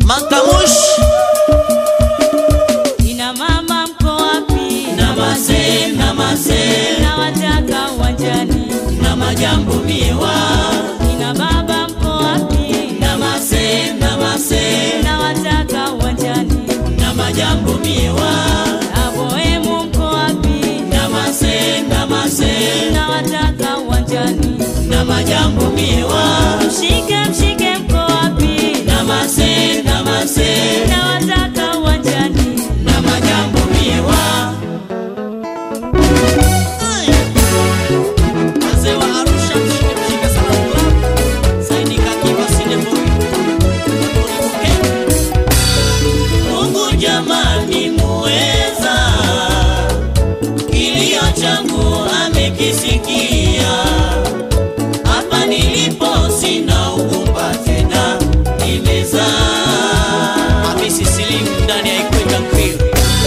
Makamush Ina mama mko wapi? Namase, namase Nawataka uwanjani. na majambo miewa Ina baba mko wapi? Namase, namase Nawataka uwanjani. na majambo miewa Aboemu mko wapi? Namase, namase Nawataka uwanjani. na majambo miewa Mshike mshike mko wapi? Namase, namase Nawataka uwanjani. na majambo miewa Wazee wa Arusha mshike mshike sana club Saini kakiwa Sineboy Mungu jamani muweza Kilio changu amekisikia Hapa nilipo sina ugumba tena nimezaa Hamisi Slim ndani ya Ikweta Crew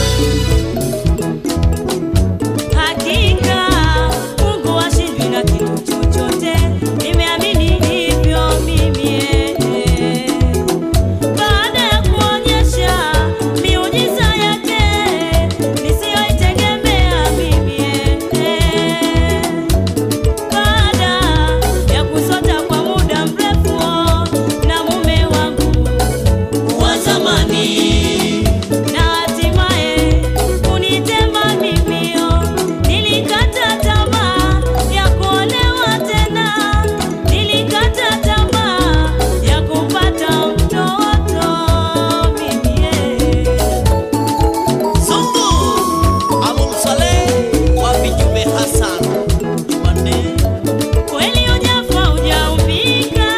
Hakika Mungu hashindwi na kitu chochote, nimeamini hivyo mimi. eh. Baada ya kuonyesha miujiza yake nisiyoitegemea mimi. eh. Baada ya kusota kwa muda mrefu na mume wangu wa zamani na hatimaye kunitema mimio. Nilikata tamaa ya kuolewa tena, nilikata tamaa ya kupata mtoto mimie. Zungu Abul Saleh wa Bijume Hassan Jumanne Kweli hujafa hujaumbika,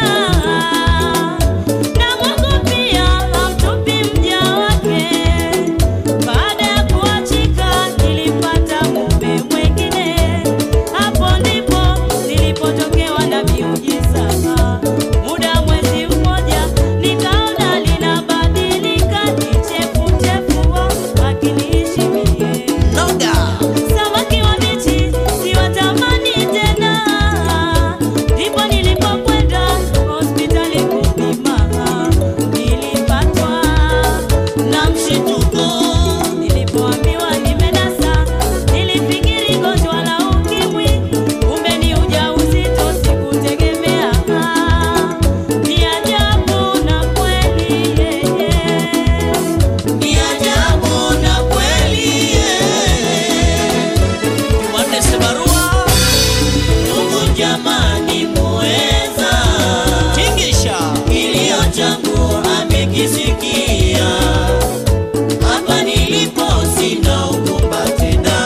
na Mungu pia hamtupi mja wake. Baada ya kuachika nilipata mume mwengine, hapo ndipo nilipotokewa na miujiza. Muda mwezi mmoja nikaona linabadilika, ni chefuchefu akiniishi mie Noga Samaki wabichi siwatamani tena, ndipo nilipokwenda hospitali kupima, nilipatwa na mshituko Nilipoambiwa nimenasa, nilifikiri gonjwa la ukimwi, kumbe ni ujauzito, sikutegemea. Ni ajabu na kweli yeye ni ajabu na kweli eh. Jumanne Sebarua Mungu jamani muweza Tingisha kilio changu amekisikia Hapa nilipo sina ugumba tena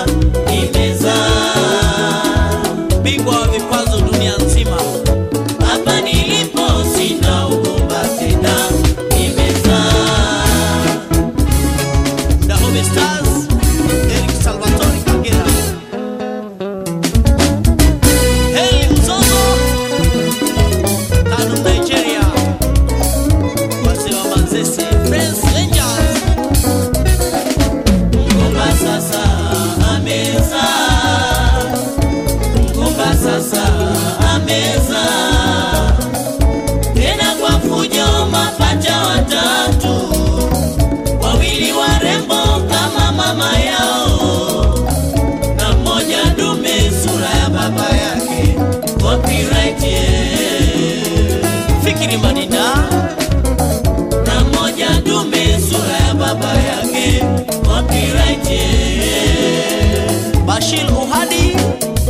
nimezaa Bingwa wa vikwazo dunia nzima Hapa nilipo sina ugumba tena nimezaa Dahomey Stars, Eric Salvatore Kagera. Heli Mzozo, Kano Nigeria. Wazee wa Manzese, Friends Rangers. Mgomba sasa ameza. Mgomba sasa ameza. Tena kwa fujo mapacha watatu wawili warembo kama mama yao na mmoja dume sura ya baba yake copyright yeah. fikiri madida na mmoja dume sura ya baba yake copyright yeah. Bashir Uhadi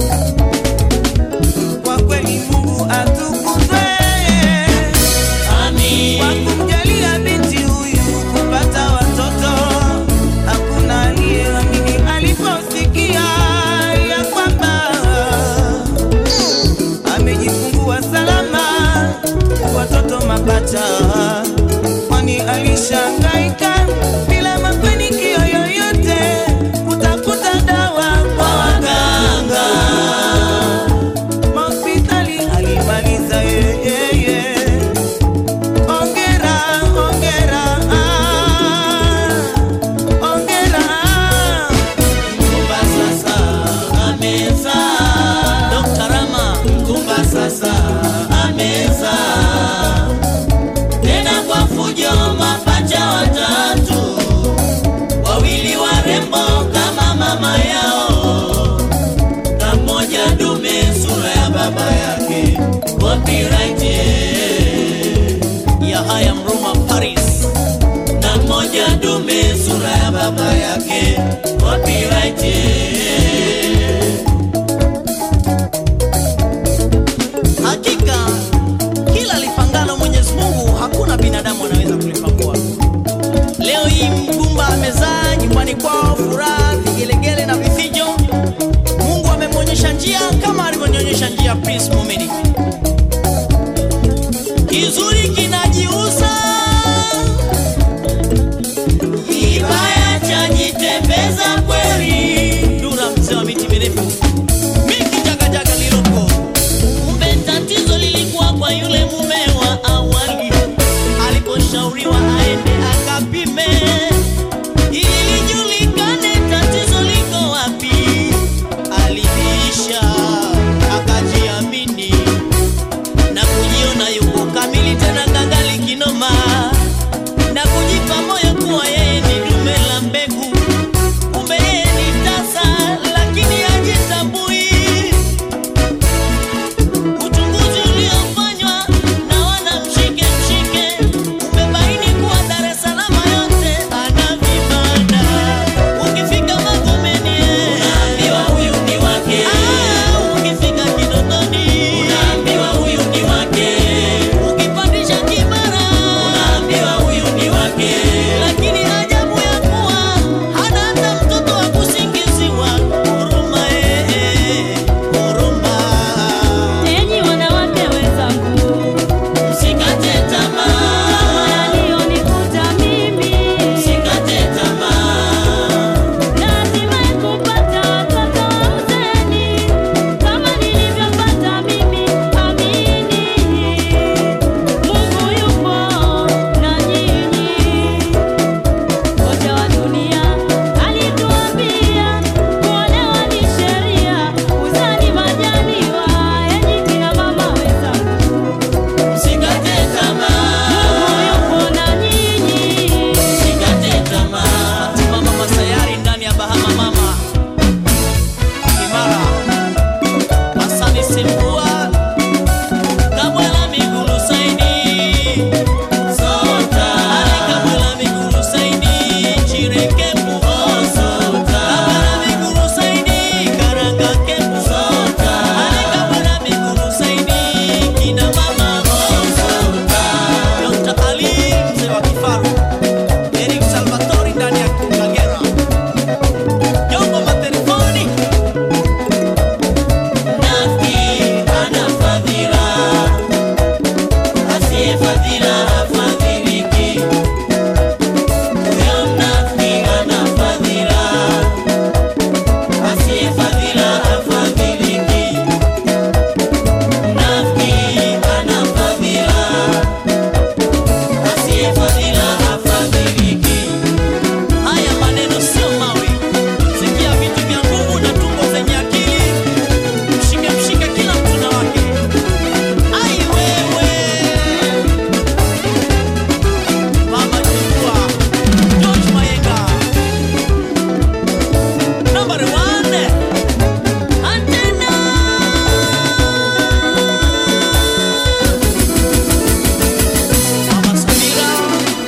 Kwa kweli Mungu atukuzwe Amin kwa kumjalia binti huyu kupata watoto. Hakuna aliyeamini aliposikia ya kwamba amejifungua salama watoto mapacha, kwani alishangaika bila mafanikio yoyote kutafuta dawa kwa waganga hospitali alimaliza yeye. Ongera, ongera, ah, ongera. Kumba sasa ameza Dr. Rama Kumba sasa ameza Tena kwa fujo mapacha haya Mruma Paris na mmoja dume sura ya baba yake copyright hakika kila lipangalo Mwenyezi Mungu hakuna binadamu anaweza kulipangua leo hii mgumba amezaa nyumbani kwao furaha vigelegele na vifijo Mungu amemwonyesha njia kama alivyonyonyesha njia Prince Mumini kizuri kinajiuza kibaya chajitembeza kweli. Dura mzee wa miti mirefu miki jagajaga liloko. Kumbe tatizo lilikuwa kwa yule mume wa awali, aliposhauriwa aende akapime ili lijulikane tatizo liko wapi. Aliisha akajiamini na kujiona yuko kamili tena ngangali kinoma na kujipa moyo kuwa yeye ni dume la mbegu kumbe yeye ni tasa lakini hajitambui uchunguzi uliofanywa na wana mshike mshike umebaini kuwa Dar es Salaam yote ana vibanda ukifika Magomeni unaambiwa huyu ni wake ukifika Kinondoni unaambiwa huyu ni wake ukipandisha Kibara unaambiwa huyu ni wake lakini ajabu ya kuwa hana hata mtoto wa kusingiziwa huruma eh huruma Enyi wanawake wenzangu, Msikate tamaa, kama yaliyonikuta mimi, msikate tamaa, hatimaye kupata watoto wa uzeni, kama nilivyopata mimi. Amini, Mungu yupo na nyinyi. Kocha wa dunia alituambia kuolewa ni sheria, uzani majaliwa. Enyi kina mama wenzangu, msikate Mungu tamaa, yupo na nyinyi. msikate tamaa. Mama Masayari ndani ya Bahama Mama Kimara Hasani Sembua Kabwela Migulu Saini Sota Ale Kabwela Migulu Saini Chireke Puho Sota Kabwela Migulu Saini Karanga Kepu Sota Ale Kabwela Migulu Saini Kina Mama Sota Dr. Ali mzee wa kifaru Eric Salvatori ndani ya Kagera Jongo matelefoni Nafiki ana fadhila, asiye fadhila hafadhiliki. Huyo mnafiki ana fadhila, asiye fadhila hafadhiliki. Mnafiki ana fadhila, asiye fadhila hafadhiliki. Haya maneno sio mawe, sikia vitu vya nguvu na tumbo zenye akili mshike mshike kila mtu na wake. Ai wewe Mama Chukua George Mayenga Number one Antena Mama Samira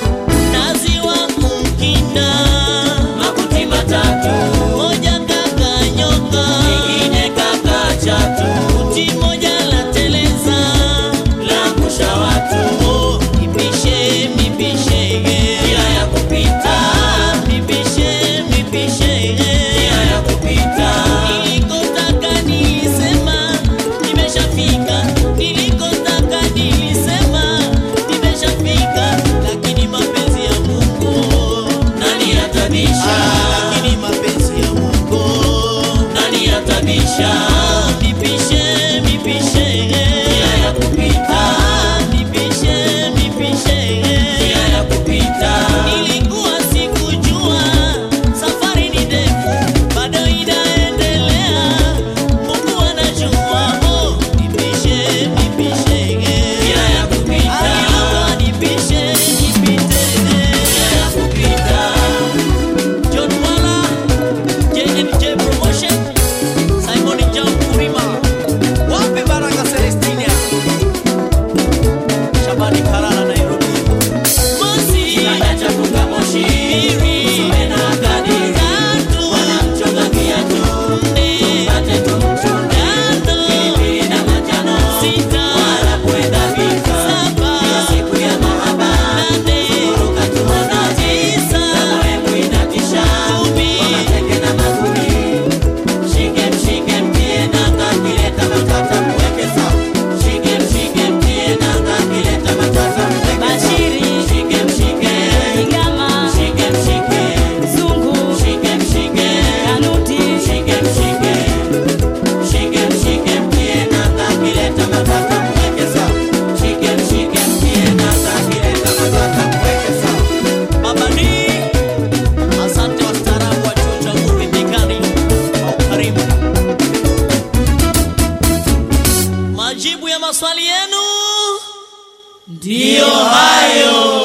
maswali yenu ndiyo hayo